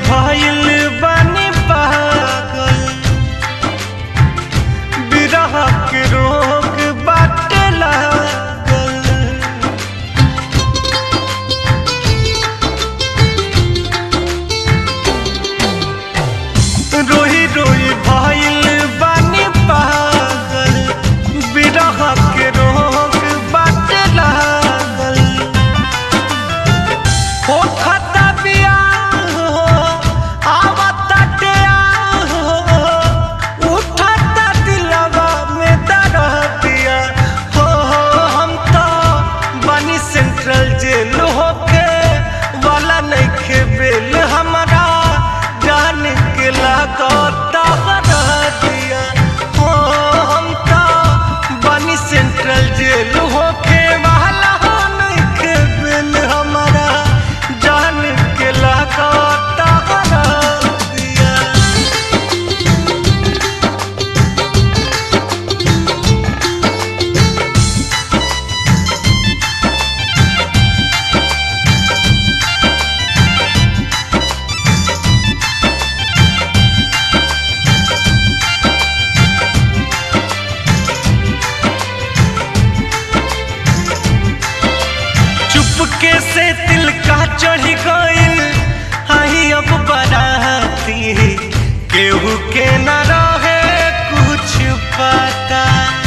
भइल बानी पागल बिरह के रोग बाटे लागल रोही रोही भइल बानी पागल बिरह के रोग बाटे लागल हो खता बियाह हो आवता टेयाह हो उठता दिलवा में दरदिया हो हो हम तो बनी सेंट्रल जेल होके वाला नइखे बेल हमारा जान के लागता दिया हो हम तो बनी सेंट्रल जेल होके वाला नइखे बेल हमारा जान के लागता दिया चुपके से दिल का चढ़ गइल आई अब बराती केहू के न रहे कुछ पता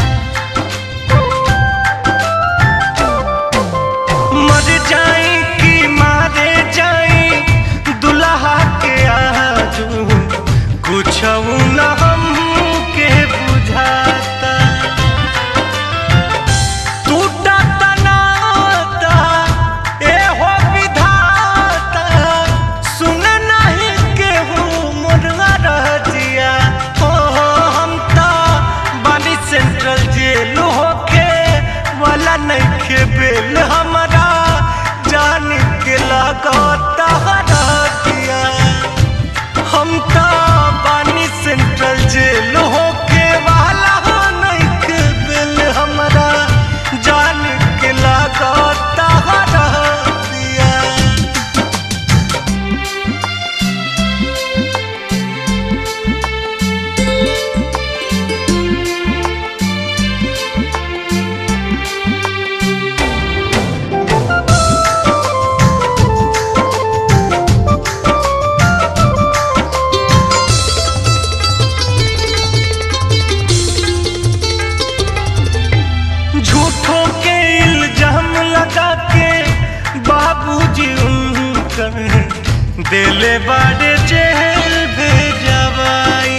मर जाई कि मारे जाई दुल्हा के आजू कुछ न हम के बुझाता टूटा तनाता ए हो विधाता सुन नहीं केहू मुर्गा रह जिया हो हो हम तो बानी सेंट्रल जेल होके वाला नहीं के बेल हमारा जान के लागता रह दिया हम तो बानी सेंट्रल जेल होके वाला नहीं के बिल हमरा जान के लागता रह दिया झूठों के इल्जाम लगा के बाबूजी उनकर दिले बड़े जेल भेजवाई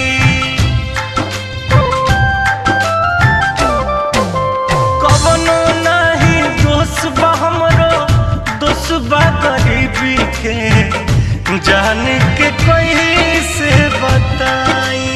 कवनो नहीं दोष बा हमरो दोष बा गरीबी के जान के कोई से बताई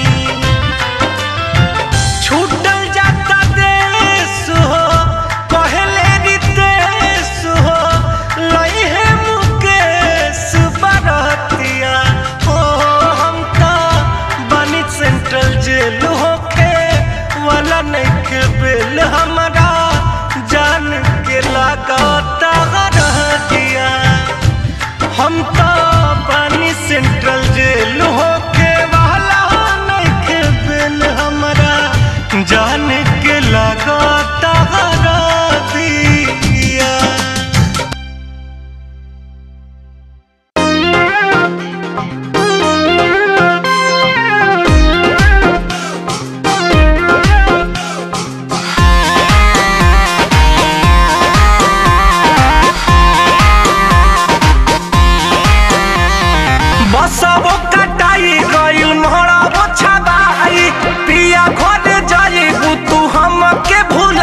छूटल जाता देश हो कहले रितेश हो लई है मुकेश बरतिया हो हम तो बनी सेंट्रल जेल होके वाला नहीं के बेल हमारा जान के लागता रह दिया हम तो पानी सेंट्रल जेल होके वाला नहीं के बिल हमारा जान के लागता हरा दिया बसबो कटाई गइल मोहराबो छबाई पिया घर जाइबू तू हमके भूल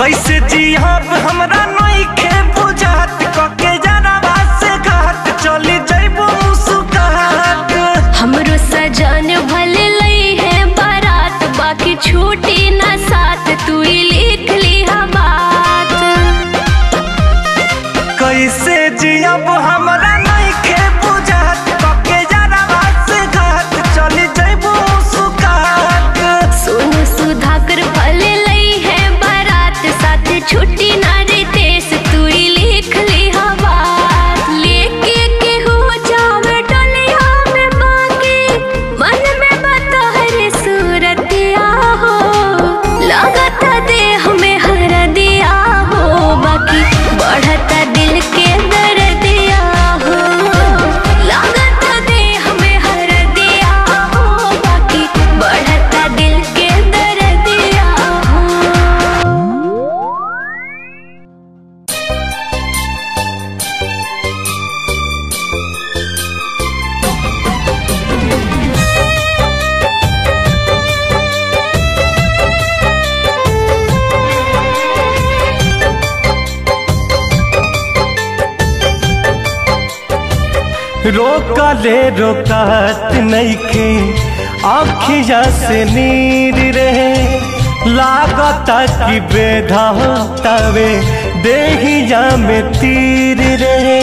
कैसे जियब हमरा नइखे बुझात कके जरावा से घाट चली जइबो मुस्कुरात हमरो सजन भले लई है बारात बाकी छूटी ना साथ तू ही लिख ली बात कैसे जियब हमरा नइखे बुझात कके जरावा से घाट चली जइबो मुस्कुरात सोनू सुधाकर भले लई है बारात साथ छुट्टी ना रितेश तू ही लिख ली बात लेके के हो जावे डलिया में बाकी मन में बतहर सूरत हो लागत देह में हर दिया हो बाकी बढ़ता दिल के दर्दिया हो लागत देह में हर दिया हो बाकी बढ़ता दिल के दर्दिया हो रोकले रोकात नइखे आखिया से नीर रहे लागता कि बेधातावे देहिया में तीर रहे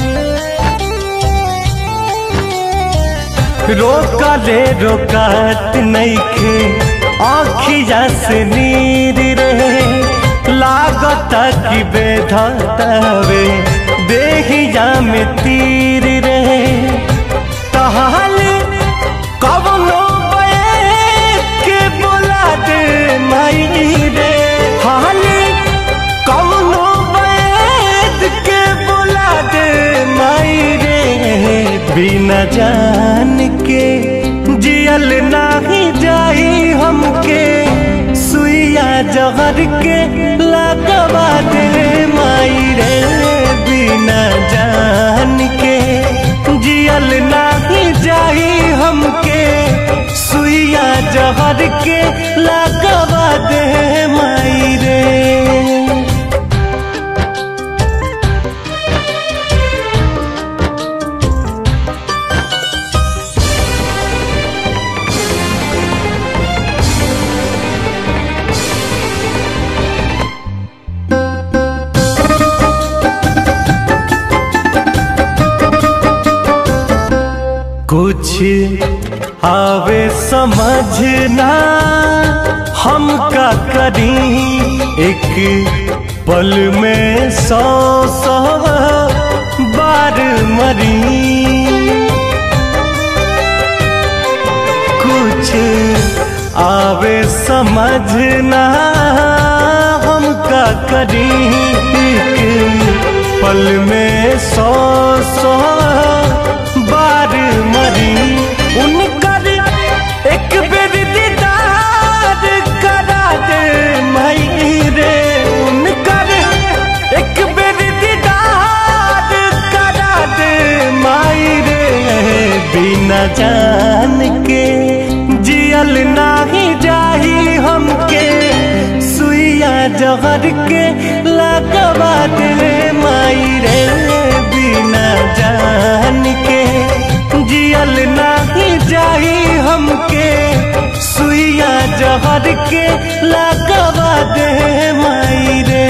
रोकले रोकात नइखे आखिया से नीर रहे लागता कि बेधातावे देहिया में तीर रहे तहाले कवनो बैठ के बोला दे माई रे हाले कवनो बैठ के बोला दे माई रे बिना जान के जियल नाही जाई हमके सुइया जहर के लगवा दे माई रे बिना जान के जियल नाही जाई हमके सुइया जहर के लगवा दे माई रे कुछ आवे समझना हम का करी एक पल में सौ सौ बार मरी कुछ आवे समझना हम का करी एक पल में सौ सौ बार मरी उनकर एक बेर दीदार करा दे मई रे उनकर एक बेर दीदार करा दे माई रे बिना जान के जियल नाही जाही हमके सुइया जहर के लगवा दे माई रे बिना जान के जियल नाही जाही हमके सुइया जहर के लगवा दे माई रे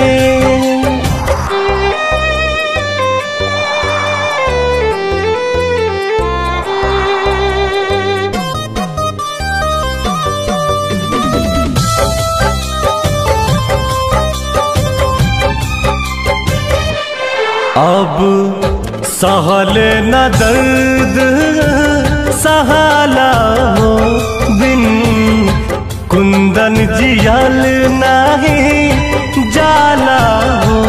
अब सहल न दर्द सहाला हो बिन कुंदन जियल नाही जाला हो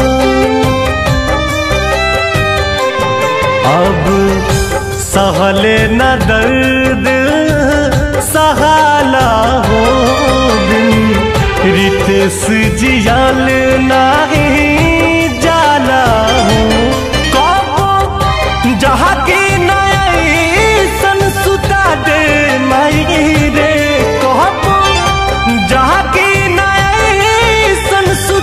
अब सहल न दर्द सहाला हो बिन रितेश जियल नाही जाला हो कबो जहाँ की नई सन सुता दे माई रे कहबो जहाँ की नई सन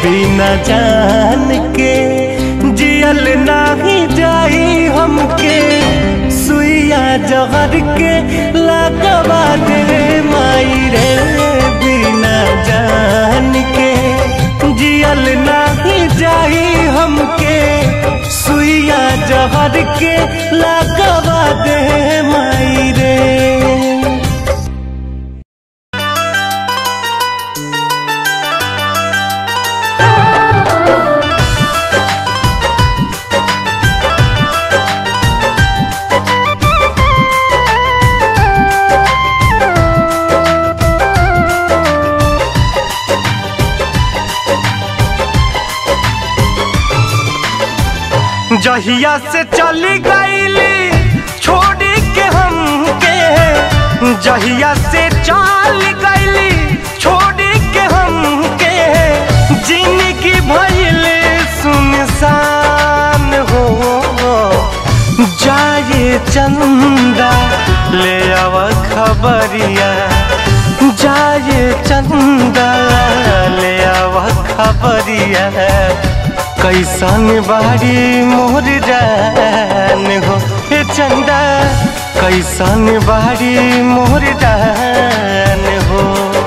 बिना जान के जियल नाही जाई हमके सुइया जहर के लगवा दे माई रे बिना जान के जियल नाही जाई हमके सुइया जहर के लगवा दे माई रे जहिया से चली गईली छोड़ी के हमके जहिया से चल गईली छोड़ी के हमके जिंदगी भइल सुनसान हो जाए चंदा ले आव खबरिया जाए चंदा ले आव खबरिया कैसन बारी मोर जान हो हे चंदा कैसन बारी मोर जान हो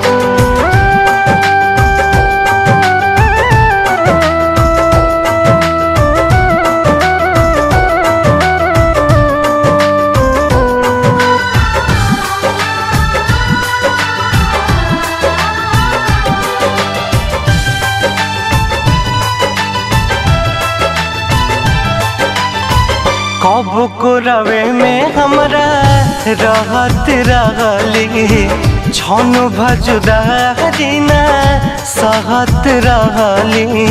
कब को रवे में हमरा रहत रहली छन भजुदारी ना सहत रहली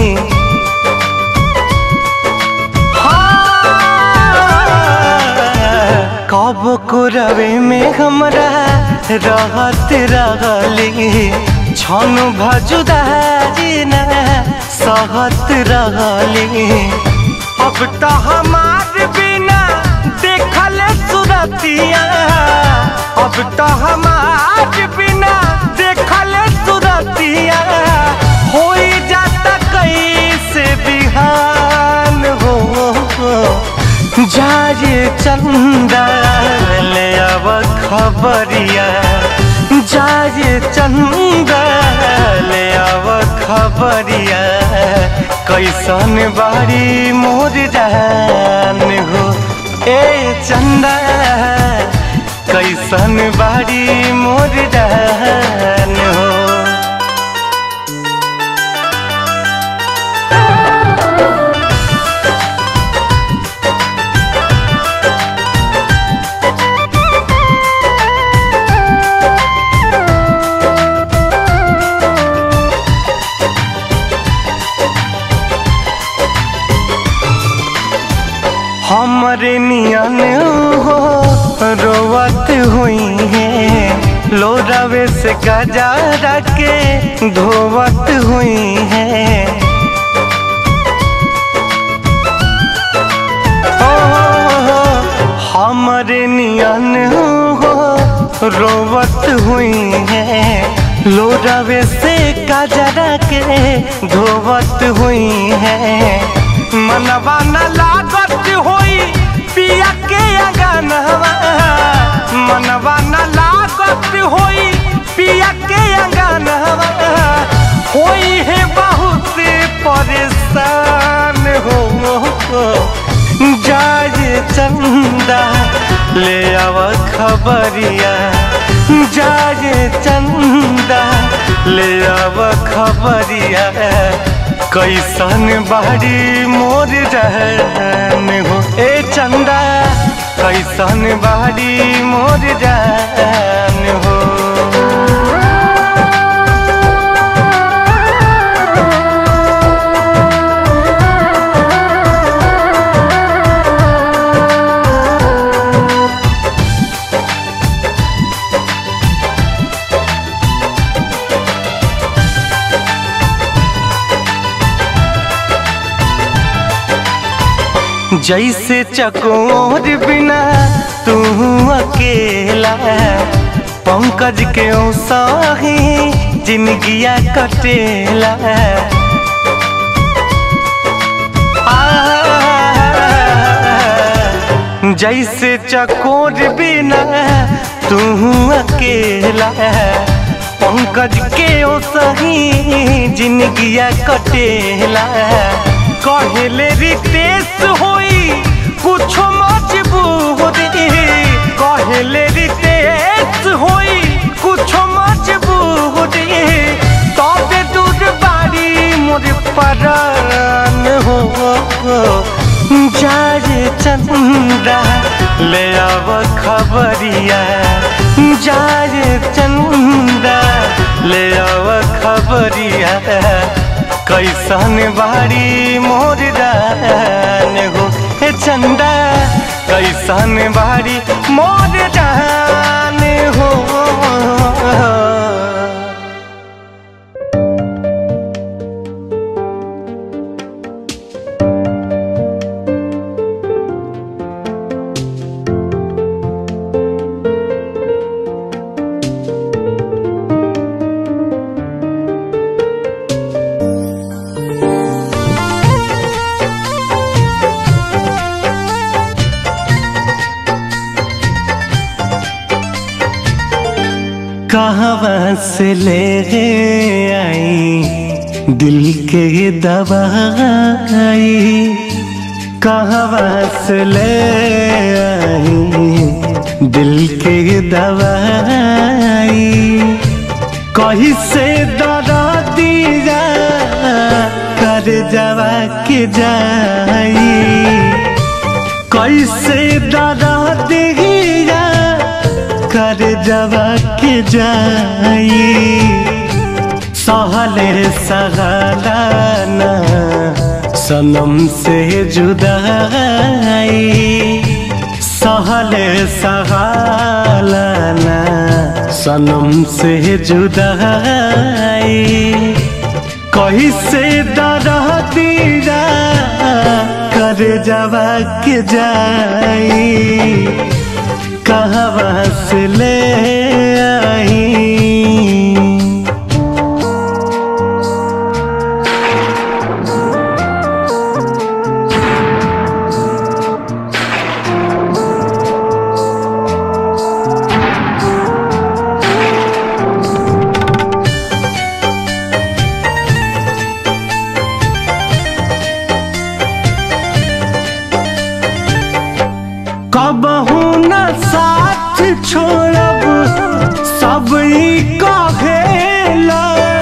कब को रवे में हमरा रहत रहली छन भजुदारी ना सहत रहली अब तो हमार बिना देखल सुरतिया अब तो हमार बिना देखल सुरतिया हो जाता कैसे बिहान हो जाए चंदा ले अब खबरिया जाए चंदा ले अब खबरिया कैसन बारी मोर जान हो ए चंदा कैसन बारी मोर जान हो हमरे नियन हो रोवत हुई है लोरावे से गजा के धोवत हुई है ओ, हमरे नियन हो रोवत हुई है लोरावे से गजरा के धोवत हुई है मनवा न लागत होई पिया के अंगनवा मनवा न लागत होई पिया के अंगनवा होई है बहुत परेशान हो जाए चंदा ले आव खबरिया जाए चंदा ले आव खबरिया कैसन बाड़ी मोर रहन हो ए चंदा कैसन बाड़ी मोर रहन हो जैसे चकोर बिना तू अकेला पंकज के साही जिंदगिया कटेला आ, जैसे चकोर बिना तू अकेला पंकज के ओ सही जिंदगिया कटेला कहले रितेश होई कुछ मजबूरी कहले रितेश होई कुछ मजबूरी तबे दूर बाड़ी मोर परान हो जारे चंदा ले आव खबरिया जारे चंदा ले आव खबरिया कैसन बाड़ी मोर दान हो हे चंदा कैसन बाड़ी मोर दान हो कहाँ से ले आई दिल के दवाई कहाँ से ले आई दिल के दवाई कहीं से दरा दिया कर जवा के जाई कैसे दरा दिया कर जवा के जाई सहले सहलाना सनम से जुदाई सहले सहलाना सनम से जुदाई कहीं से दरा दीरा कर जवा के जाई कहाँ से ले आई कबहू न साथ छोड़ब सब ई कहेला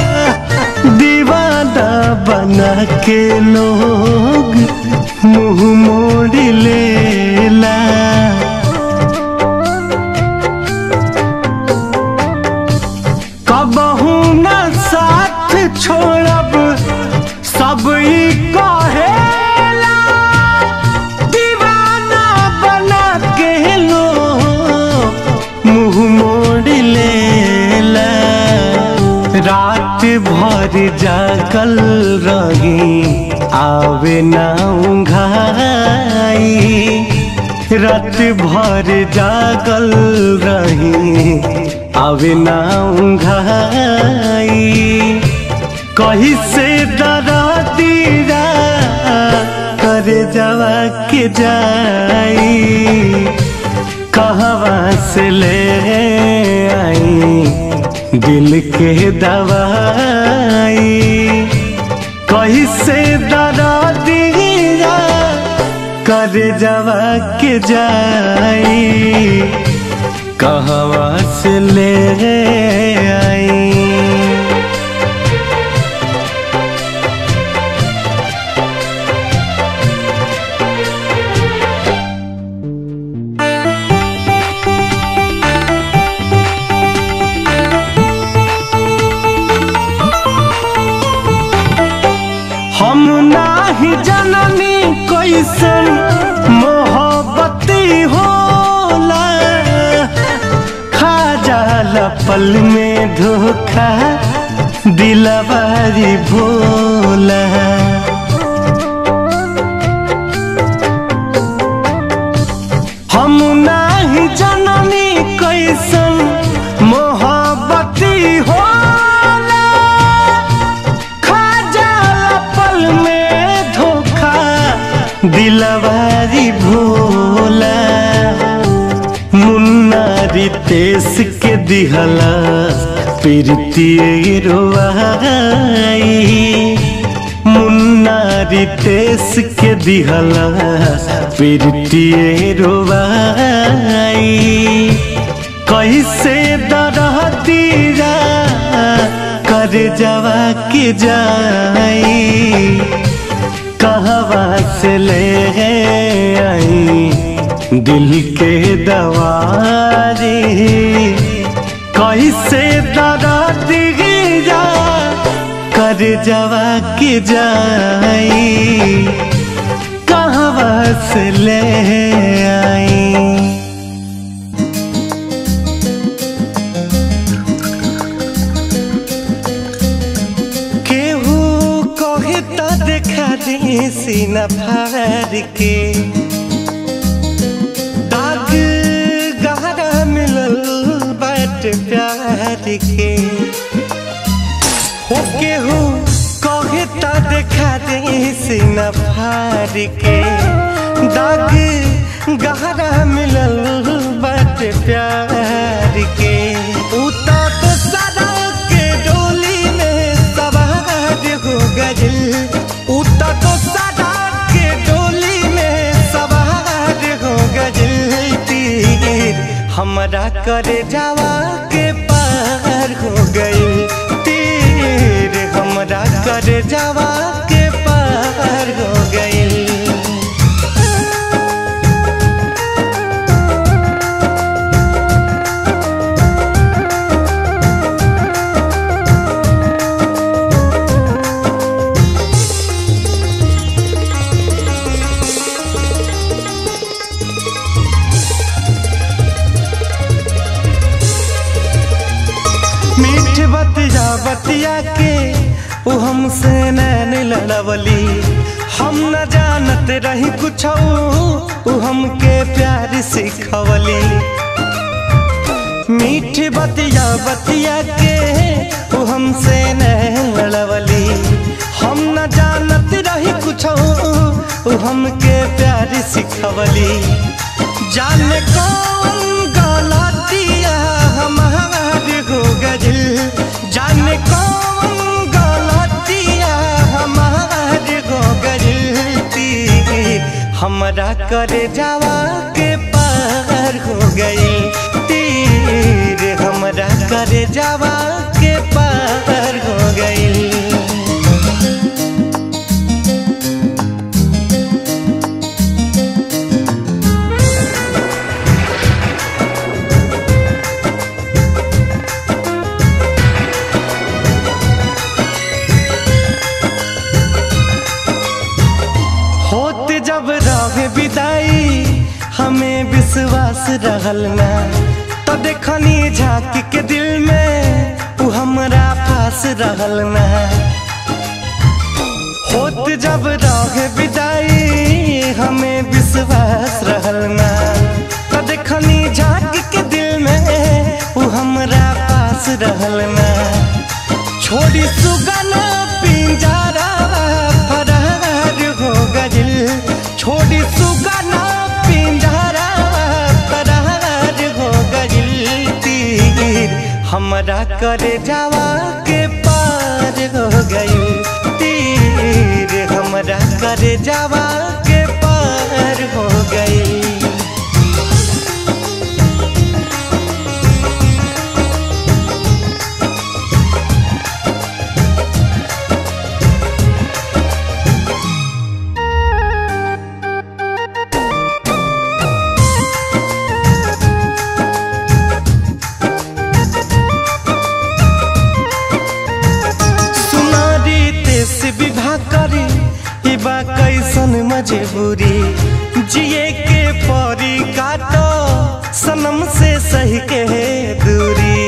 दीवाना बना के लोग मुंह मोड़ लेला कबहू न साथ छोड़ब सब ई कहेला दीवाना बना के लो मुंह मोड़ लेला रात भर जागल रही आवे ना उंघाई रात भर जागल रही आवे ना उंघाई कहीं से डरा दीरा कर जवा के जाई कहवा से ले आई दिल के दवाई कहीं से डरा दीरा कर जवा के जाई कहवा से ले आई हम नाही जननी कैसन मोहब्बती होला खा जाला पल में धोखा दिलवारी भोला हम नाही जननी कैसन मोहब्बती होला खा जाला पल में धोखा तेस के दिहला प्रीतिए रोआई मुन्नारी तेस के दिहला प्रीतिए रोआई कैसे दरह दीरा कर जवा के जाई कहवा से ले आई दिल के दवारी कैसे दरा दिया कर जवा के जाई कहवा से ले आई केहू कहे तो देखा दे सीना फाड़ के दाग गहरा मिलल बाट प्यार के हो केहू कहे तो देखा दे सीना फाड़ के दाग गहरा मिलल बाट प्यार के उता तो सदा के डोली में सवार हो गइल उता तो सदा के डोली में सवार हो गइल तीर हमरा करे जावा के पार हो गइल तीर हमरा करे जावा के पार हो गइल मीठ बतिया बतिया के उ हमसे नैन लड़वली हम न जानत रही कुछ उ हमके प्यार सिखवली मीठ बतिया बतिया के उ हमसे नैन लड़वली हम न जानत रही कुछ उ हमके प्यार सिखवली जाने कौन गलतिया हमार हो गइल जाने कौन गलतिया हमार हो गइल तीर हमरा करे जावा के पार हो गई तीर हमरा करे जावा के पार हो गई होत जब रहे विदाई हमें विश्वास रहल ना तो देखनी झांक के दिल में उ हमरा पास रहल ना होत जब रहे विदाई हमें विश्वास रहल ना तो देखनी झांक के दिल में उ हमरा पास रहल ना छोड़ी सुगना पिंजरा फरार हो गइल छोड़ी सुगना पिंजरा फरार हो गइल तीर हमरा करे जावा के पार हो गइल तीर हमरा करे जावा के पार हो गइल सुनारी तेस विवाह करी ई बा कैसन मजबूरी जिए के परी काटो सनम से सही के दूरी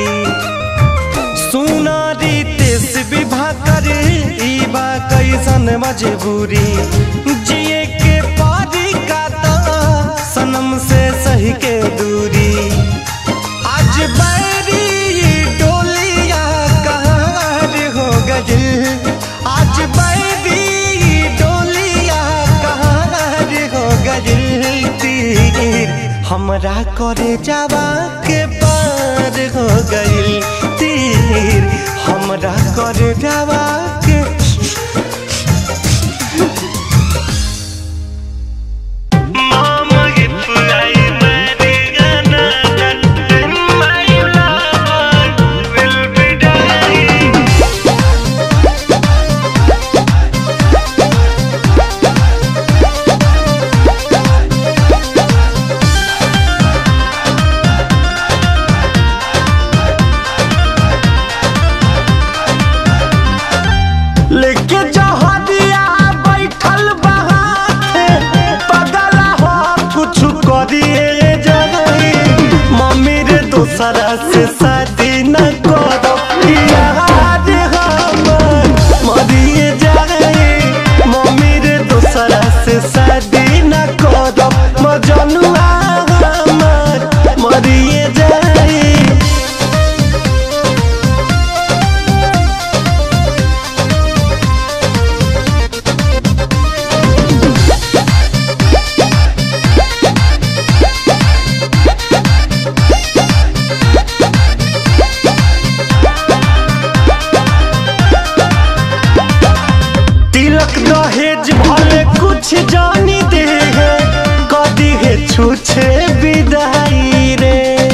सुनारी तेस विवाह करी ई बा कैसन मजबूरी जिए के परी काटो सनम से सही के दूरी आज बैरी डोलिया कहाँ हो गइल आज बैरी डोलिया कहाँ हो गइल तीर हमरा करे जावा के पार हमार हो गइल तीर हमरा कर जावा के लेके जहरिया बैठल बहाते पगला हो कुछ करिए जगही मम्मी रे दोसरा से शादी न करो यार हमर मरिए जाए मम्मी रे दोसरा से शादी न करो मजनुआ हमर मरिए जाए तिलक दहेज भले कुछ जानी दे है कदी है छूछे विदाई रे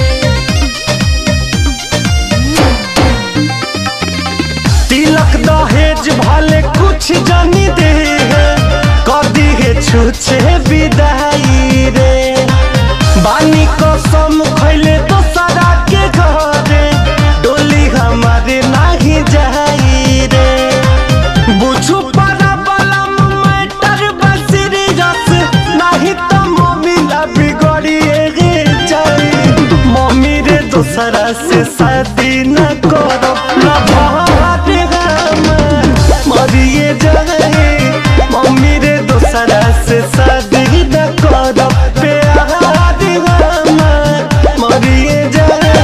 तिलक दहेज भले कुछ जानी दे है कदी है छूछे विदाई रे बानी कसम खैले तो सारा के घरे डोली हमारे नाही जाई रे बुझू पारा बलम मैटर बसरी रस नहीं तो मम्मी ला बिगड़िए गे जाई मम्मी रे दोसरा से शादी न करो ना भात हमर मरिए जाए मम्मी रे दोसरा से शादी न करो प्यार हमर मरिए जाए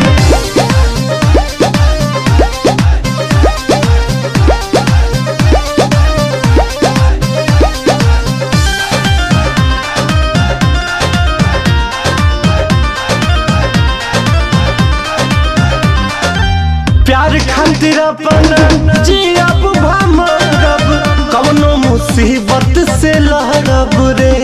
प्यार खातिर अपन जियब भमरब कवनो मुसीबत से लहरब रे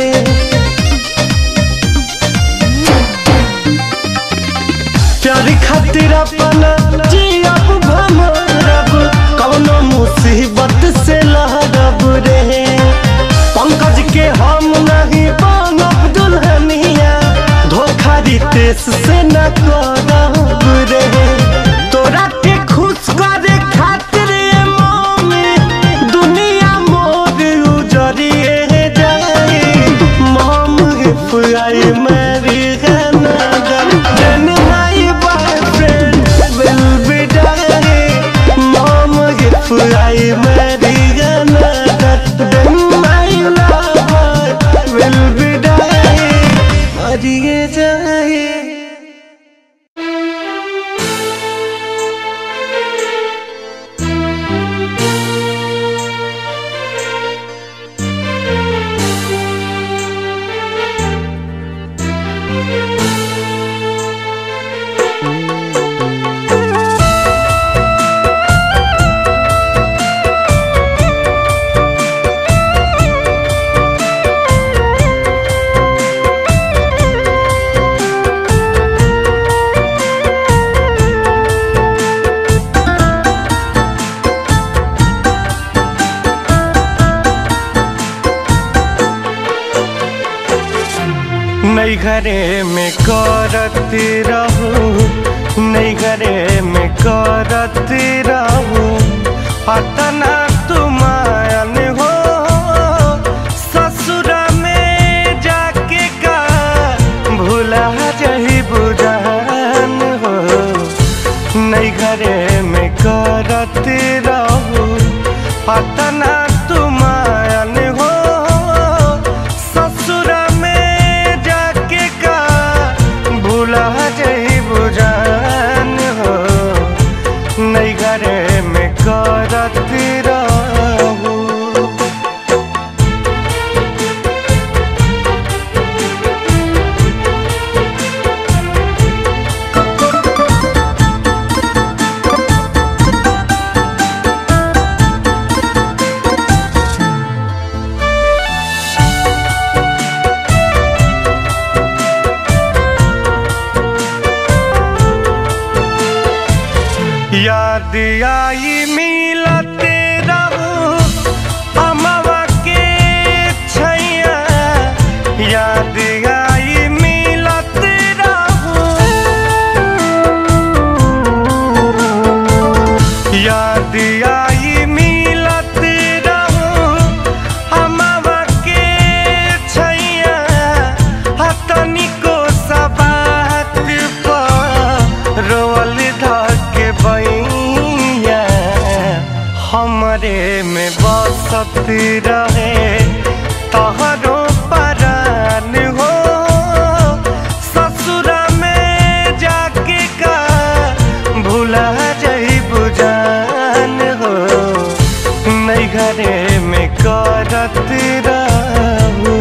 प्यार खातिर अपन जियब भमरब कवनो मुसीबत से लहरब रे पंकज के हम नहीं बनब दुल्हनिया धोखा रितेश से न करब रे तोरा के खुश करे खातिर ए मम्मी दुनिया मोर उजरिए जाए मम if I marry another then my boyfriend will be dying mom if I marry another then my lover will be dying मरिए जाए नई घरे में करती रहूं नई घरे में करती रहूं अतना तुमायन हो ससुर में जाके का भूला जही बुझान हो नई घरे में करती रहूं अतना तुमायन हो ससुर में जाके का भूला जही बुझान हो नई घरे में करती रहूं याद आई मिलते रहू अमवा के छैया याद आई मिलते रहू याद आई मिलत रहू अमवा के छैया हतनिको सबात पर रोल धके बैया हमरे में बसत रहे तहरो परान हो ससुरा में जाके का भूला जाई बुझान हो नहीं घरे में करत रहू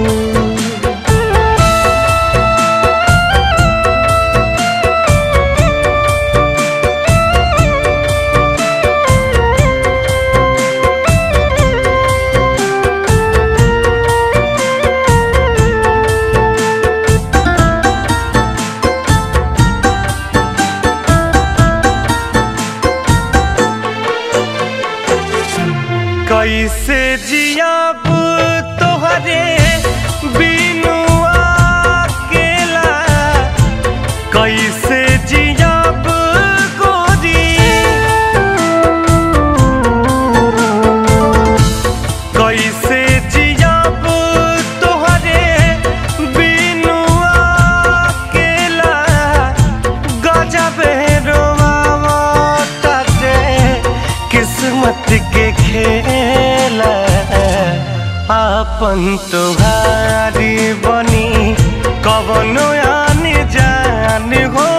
कैसे जियाब तोहरे बिनु अकेला कैसे जियाब गोरी कैसे जियाब तोहरे बिनु अकेला गजबे रोवावताटे किस्मत के खेला आपन तुहारी बनी कवनो आन जान हो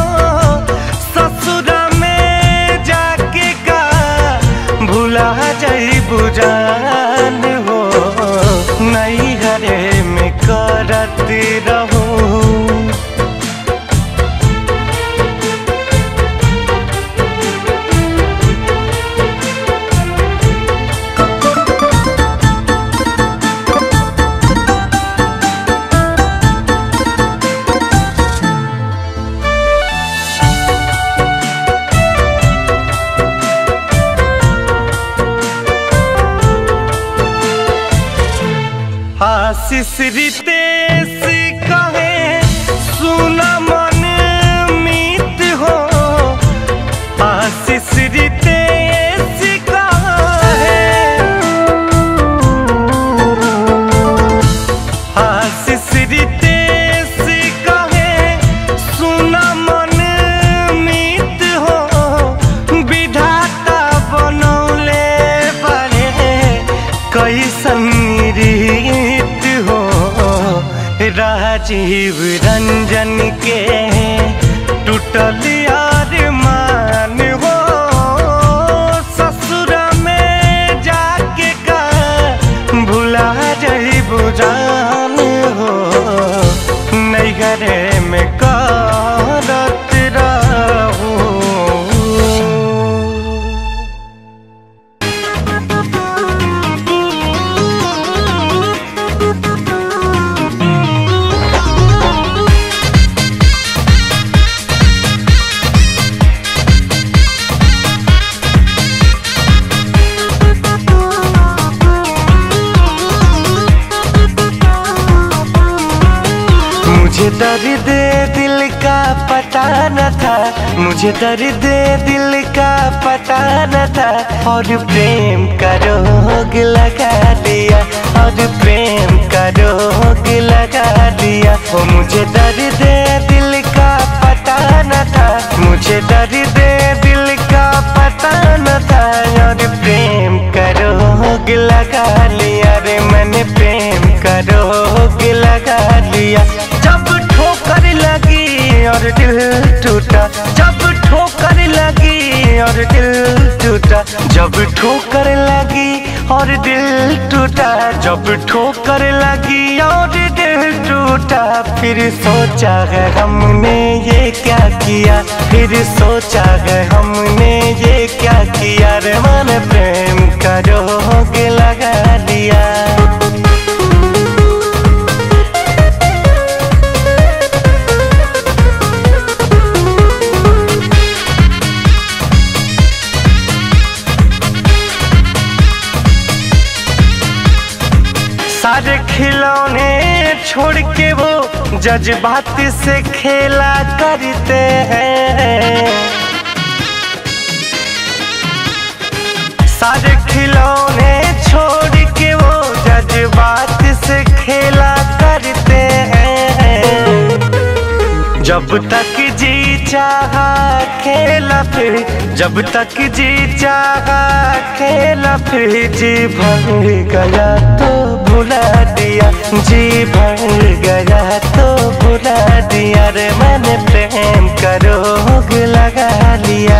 ससुरा में जाके का भूला जाई बुझान हो नहीं घरे में करत रहूं आशीष रितेश कहे सुना मन मीत हो आशीष रितेश कहे आशीष रितेश कहे सुना मन मीत हो विधाता बनौले बड़े कैसन रीत हो राजीव रंजन के टूटल यार मान हो ससुर में जाके का भुला जाई बुझान हो नैगरे में करत रहूं मुझे दर्द दिल का पता न था मुझे दर्द दिल का पता न था और प्रेम का रोग लगा दिया और प्रेम का रोग लगा दिया वो मुझे दर्द दिल का पता न था मुझे दर्द दिल का पता न था और प्रेम का रोग लगा लिया रे मैंने प्रेम का रोग लगा लिया जब ठोकर लगी और दिल टूटा जब ठोकर लगी और दिल टूटा जब ठोकर लगी और दिल टूटा जब ठोकर लगी और दिल टूटा फिर सोचा है हमने ये क्या किया फिर सोचा है हमने ये क्या किया रे मन प्रेम का रोग लगा दिया सारे खिलौने छोड़ के वो जज्बात से खेला करते हैं सारे खिलौने छोड़ के वो जज्बात से खेला करते हैं जब तक जी चाहा खेला फिर जब तक जी चाहा खेला फिर जी भर गया तो भुला दिया जी भर गया तो भुला दिया रे मैंने प्रेम का रोग लगा लिया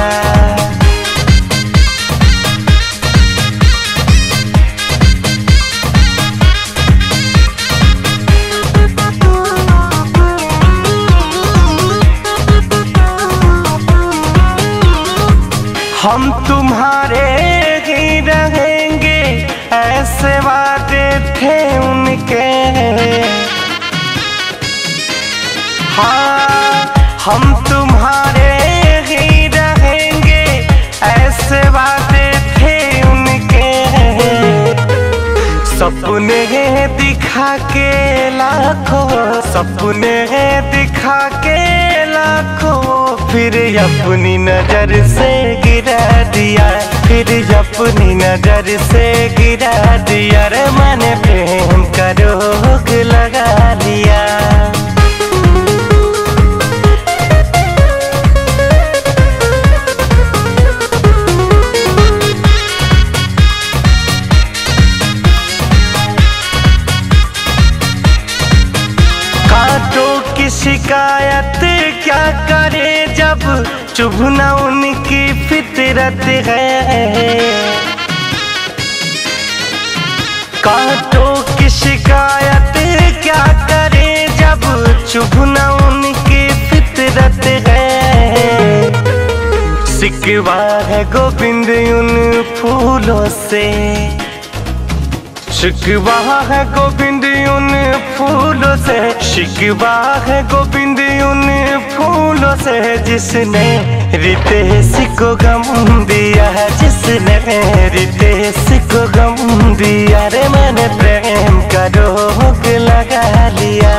हम तुम्हारे ही रहेंगे ऐसे वादे थे उनके हाँ हम तुम्हारे ही रहेंगे ऐसे वादे थे उनके सपने दिखा के लाखों सपने दिखा के लाखों फिर अपनी नजर से गिरा दिया फिर अपनी नजर से गिरा दिया रे मैंने प्रेम का रोग लगा लिया कांटों की शिकायत क्या करे जब चुभना उनकी फितरत है कांटों की शिकायत क्या करे जब चुभना उनकी फितरत है सिकवा है गोविंद उन फूलों से शिकवा है गोविंद उन फूलों से शिकवा है गोविंद उन फूलों से जिसने रितेश को गम दिया है जिसने रितेश को गम दिया रे मैंने प्रेम का रोग लगा लिया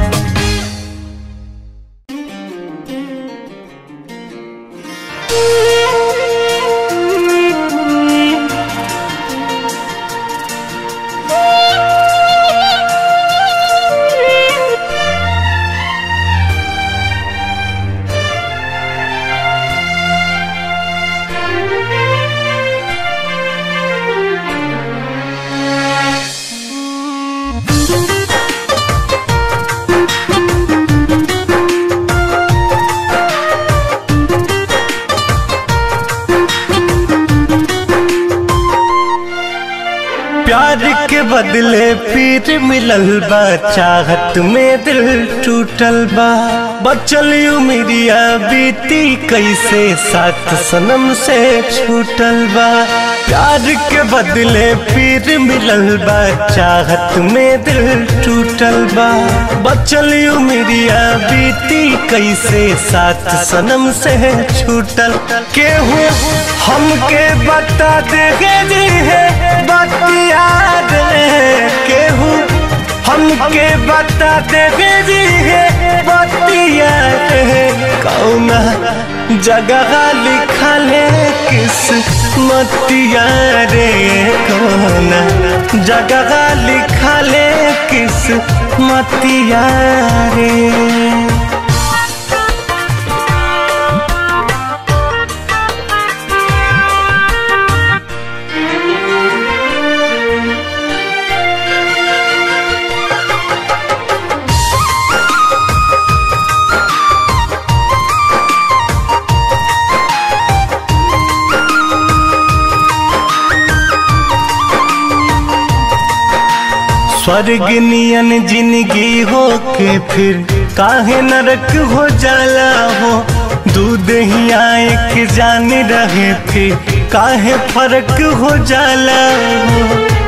प्यार के बदले पीर मिलल बा चाहत में दिल टूटल बा बचल उमिरिया बीती कैसे साथ सनम से छूटल बा प्यार के बदले पीर मिलल बा चाहत में दिल टूटल बा बचल उमिरिया बीती कैसे साथ सनम से छूटल केहू हमके बता देगे जी है बतिया दे केहू हमके बता देगे जी है बतिया दे कौना जगह लिखल है किस मतिया रे कौना जगह लिखल है किस मतिया रे स्वर्ग नियन जिंदगी हो के फिर काहे नरक हो जाला हो दूध ही आए के जान रहे फिर काहे फर्क हो जाला हो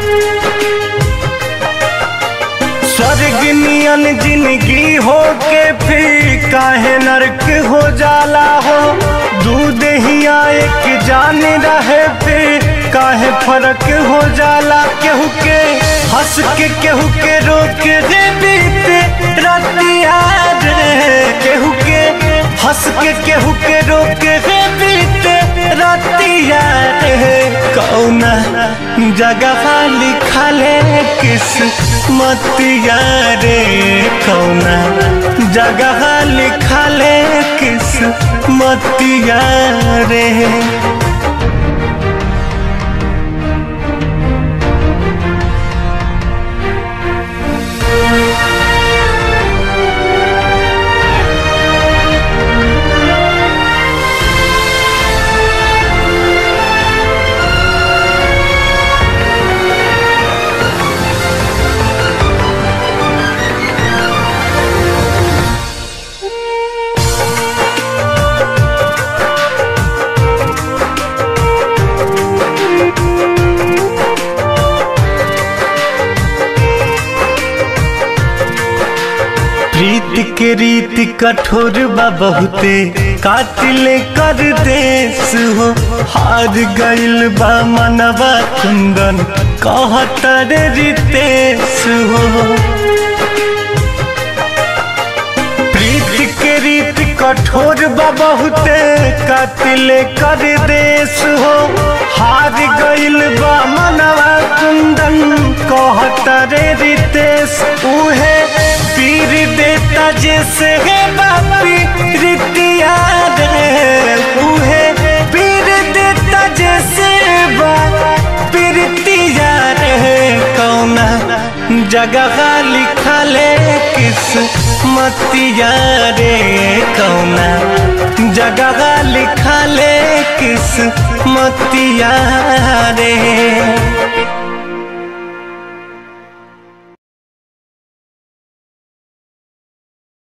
स्वर्ग नियन जिंदगी हो के फिर काहे नरक हो जाला हो दूध ही आए के जान रहे फिर काहे फर्क हो जाला केहू के हंस के केहू के रोक रे बीते रतिया रे केहू के हंस के केहू के रोक रे बीते रतिया रे कौना जगह लिखले किस मतिया रे कौना जगह लिखले किस मतिया रे प्रीत के रीत कठोर बा बहुते कातिल कर देश हो हार गइल बा मनवा कुंदन कहतर रितेश हो प्रीत के रीत कठोर बा बहुते कातिल कर देश हो हार गइल बा मनवा कुंदन कहतर रितेश उहे पीर देता जैसे है बापी रितिया रे उहे पीर देता जैसे बापी रितिया रे कौना जगह लिखले किस मतिया रे कौना जगह लिखले किस मतिया रे